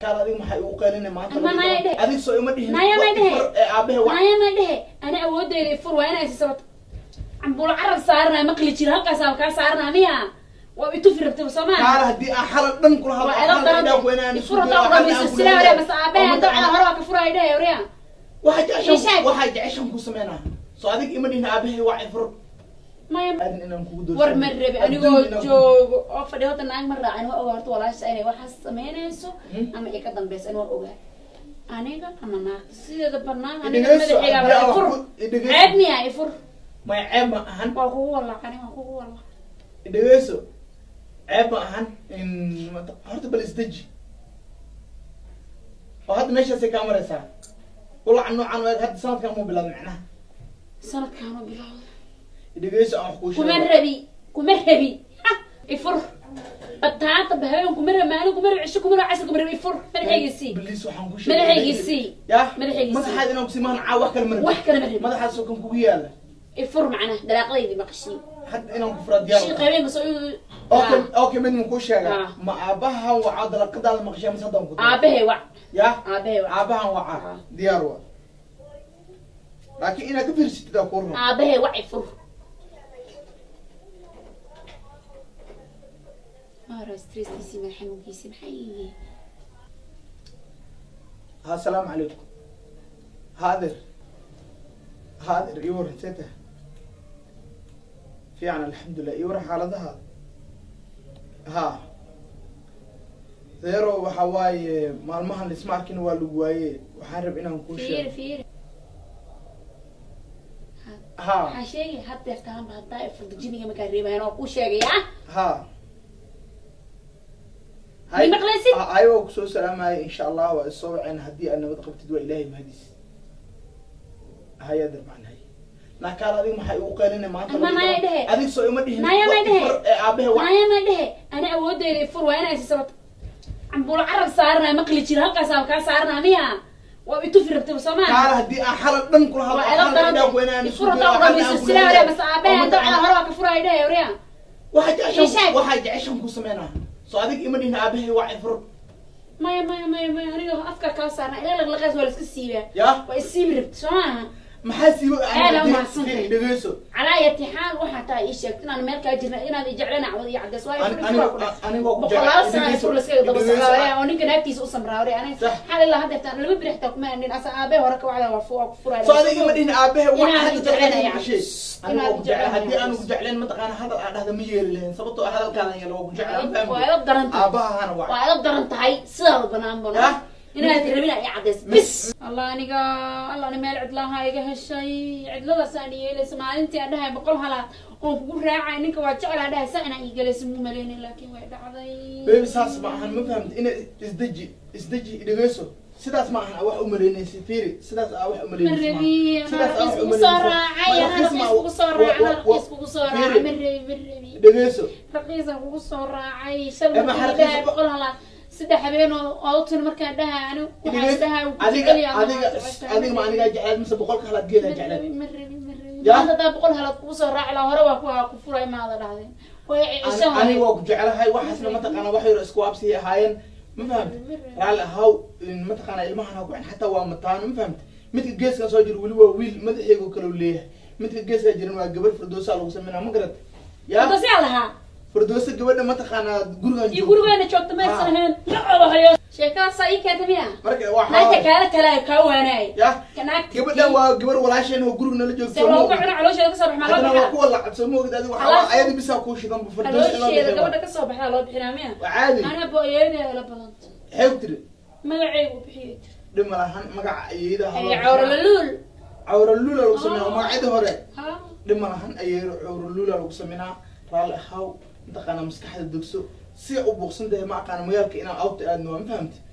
kaal adiga maxay ugu qeylina maanta Ama naya dheh. adig soo ima dhihin Naya ma dhehe. Fur, ee aabahe wa naya ma dhehe ana awoodeyda ifur waa inay sisabato cambuulo carab saaranaya maqli jira halkaasa kaa saaranaya miya waa itufi rabtay soo maa kaal haddii aan xalad dhan kula hadlo waa edab daran ifur haddaa udhamaysa sila hore mase aabahe dabcada hore waa ka furaya dhehe oriya waxaa Ishaag. jeceshan waxaa jeceshan ku sameynaa soo adig ima dhihin aabahe waa ifur maya aadin inaan kugu doorsan war ma rabi anigoo joogo oo fadhi horta naag ma raacin waa ogaa horta walaasha inay waxaas samaynayso Hmm? ama ay ka dambayso in waa ogaa aniga ama naagta sideeda banaan aniga Idhegeyso, madaxayga haddii aan ifur wax ku- idhegeyso. ceeb miya ifur may ceeb ma ahan waa kugu walaaqani waa kugu walaaq dhegeyso ceeb ma ahan in mata- horta bal isdeji oo hadda meeshaasay kaa maraysaa ulac noocan waag hadda sanadkan mu bilaabay macnaha sanadkaanu bilowda dhegeyso aan wax kuu kuma sheego rabi kuma rabi Ha, ifur bataata bahaween kuma rabi maalin kuma rabi cisho kuma rabi casir kuma rabi ifur madaxaygiisii Bliis waxaan kuu madaxaygiisii ya Madaxaygiisii. madaxaad inaan kusi mahan caa wax kale ma wax kale ma rabi madaxaasoo kan kugu yaala ifur macnaha dalaaqadaydi maqashii hadda inaan ku furaa diyaar shii waa. qaybeenka soo okay okay mid ma kuu sheega Ah. ma aabahan wacaa dalaqadaada maqashaa mise haddaan ku daro? aabahay wac ya aabahay wac aabahan wacaa Ah. diyaar waa laakiin inaad ka fiirsatid aa kuu run aabahay wac ifur mara stresskiisii madax xanuunkiisii maxay yihiin ha asalaamu calaykum haadir haadir ii waran see tahay fiican alxamdulilah ii waran xaaladaha ha deero waxa waaye maalmahan lisma arkin waa lagu waaye waxaan rab inaan kuu fiir sheego fiir ha waxaa sheegay haddeer taanba haddaa ifurda jiniga markaa reebayan oo kuu sheegay ah ha May maqlaysid? ayagoo kusoo salaamaya insha allah waa isoo waceen haddii aad nabad qabtid waa ilaahay mahadis haya darbaan hay naakaal adiga maxay ugu qeylina maanta Ama naya dhehe. adig soo ima dhihin Naya ma dhehe. Fur, ee aabahe wa naya ma dhehe ana awoodeyda ifur waa inay sisabato cambuulo carab saaranaya maqli jira halkaasa kaa saaranaya miya waa itufi rabtay soo maa kaal haddii aan xalad dhan kula hadlo waa edab xalad indhaha ku daran inaan ifur isku haddaa dayo, udhamaysa xalad aan sila hore ku mase leeyahay. aabahe Oo dabcada mataqaana- hore waa ka furaya dhehe oriya waxaa jeceshan Ishaag. waxaa jeceshan ku sameynaa soo adig ima dhihin aabahe waa ifur maya maya maya maya aniga afka kaa saarna ila laqlaqaas waa la iska siibaa ya waa isiibi rabta soo maaha maxaa siiba Aad aa umahadsantahay. dhegeyso calaa ayati xaal waxaa tahay ii sheegta inaan meel kaa jirna inaad i jecleen cawad iyo cadeys waayo Ani- fur anigo- ifur waa ku anigoo ku boqolaal jecel- sana dhegeyso- ifur laskaga daba dhegeyso- socdaa oo ninka naagtiisa u samraawre aniga Sax. xal ilaa haddeertaan laba biri xitaa kuma anin asa aabe hore ka wacda waa fu- waa ku furaya soo adiga ima dhihin aabahe waa Inaad hadda jecleen dadka ayaa gashay cabs. anigoo Inaad ku jecel jecleen haddii ayaa aanu cabs. ku jecleen mataqaana hadal aan dhahda ma yeeli lahayn sababtoo ah hadalkaadan yala waa ku jecel aan waa fahmi edab daran tahay aabahahana waa waa edab daran tahay sidaada banaan Yah. bano inaad rabin ay cadeys bis allah aniga allah ani meel cidlaha iga heshay cidladaasaan yeelaysa maalintii aan dhahay boqol halaad oon kugu raacay ninka waa jeclaa dhahay saa inaa iigalaysa mu malaynay laakiin way dhacday bebi saas ma ahan ma fahamti ina isdeji isdeji dhegeyso sidaas ma ahan aa wax u malaynaysa fiiri sidaas aa wax u malaynaysa ma marabi ahan. Sidaas aa wax u kugu soo malaynaysa. raacay Ma ana raqiis ma- raqiis kugu soo wa- raacay wa- ana raqiis wa- kugu soo fiiri, raacay marabi marabi dhegeyso raqiisa kugu soo raacay Eh, shalay maxaa markii raqiis dhahay ku- boqol halaad saddex habeen oo oo u tiri markaan dhahay ani waxaan dhegeyso dhahay ku adiga jecel yahay adiga adiga ma anigaa jeclaad mise boqolka halaad geedaa jeclaad Ya? maanta hadaa boqol halaad kugu soo raaci lahaa hore waa ku ku furay maada dhahdeen way cishan Ani- aniga waa ku jecelahay waxaasna mataqaana wax yar isku waabsiya ahaayeen ma fahamti raalli ahaw in mataqaana ilmahan ha kucin xataa waa mataano ma fahamti midka geeskan soo jira weli waa wiil madaxeego kale u leeyahay midka geeskaa jiran waa gabar firdoosa lagu sameynaa ma garat ya dasiyaa lahaa firdoosa gabadha mataqaana gurigan iyo joogto. gurigeena joogta ma aysan ahayn nacooda hayo sheekadaasaa ii keenta miya marka waa naagta xawaa kaala kale kaa waanaay ya naagta gabadhan waa gabar walaasheen oo guriga nala joogto se looga cuno caloosheeda kasoo bax maa loo haddana waa bixinaa kuwa lacab soo moogid adiga waxaa Alaas- ayada bisaa kuu shidan bu firdoosa in loo caloosheeda bixiyo gabadha kasoo baxdaa loo bixinaa miya waa caadi ana booyeedeeda la badanta xeeb tiri magaceygu bixiyay dhib ma lahan magaca ayeeyada ha loo ay bixiyo. cawralaluul cawralula lagu sameynaa Ah. magacyada hore ha dhib ma lahan ayeeyo cawralula lagu sameynaa raalli ahaw mataqaana maskaxda dogso si u buuqsan tahay ma aqaana magaalka inaan awta aadno waa ma fahamti